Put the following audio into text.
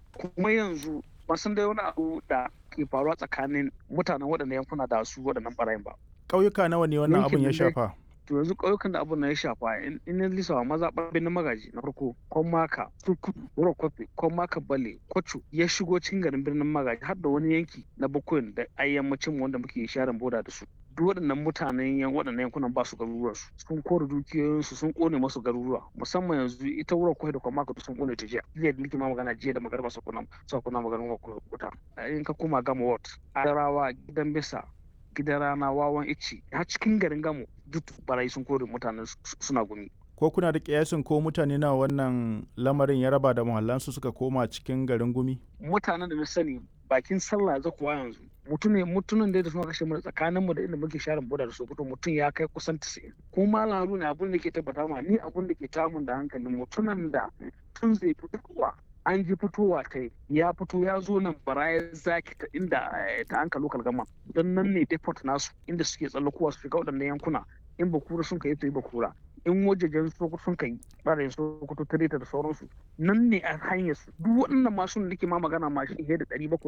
kuma yanzu ban san dai wani abu da ke faruwa tsakanin mutanen waɗannan yankuna da su waɗannan ɓarayin ba ƙauyuka nawa ne wannan abin ya shafa to yanzu ƙauyukan da abin na ya shafa in in lisawa maza ɓarbin magaji na farko maka turkutu wuro kwafe maka bale kwacho ya shigo cikin garin birnin magaji har da wani yanki na bakwai da a yammacin wanda muke sharin boda da su duk waɗannan mutanen yan waɗannan yankunan ba su garuruwan su sun kore dukiyoyinsu sun kone masu garuruwa musamman yanzu ita wurin kwai da kwamaka sun kone ta jiya jiya da nake ma magana jiya da magarba su kuna su kuna magana wuta in ka koma gama ward adarawa gidan bisa gidan rana wawan ici har cikin garin gamo duk barayi sun kore mutanen suna gumi ko kuna da kiyasin ko mutane na wannan lamarin ya raba da muhallansu suka koma cikin garin gumi mutanen da na sani bakin sallah za kuwa yanzu mutum ne mutumin da suna kashe mu tsakanin mu da inda muke sharin boda da sokoto mutum ya kai kusan 90 ko malamu ne abun da ke tabbata ma ni abun da ke tamun da hankalin mutumin da tun zai fitowa an ji fitowa ta ya fito ya zo nan baraya zaki ta inda ta hanka lokal gama don nan ne deport nasu inda suke tsallakowa su shiga waɗannan yankuna in bakura sun kai to yi bakura in wajejen sokoto sun kai ɓarayin sokoto ta da sauransu nan ne a hanyar su duk waɗannan masu da ke ma magana ma shi da ɗari bakwai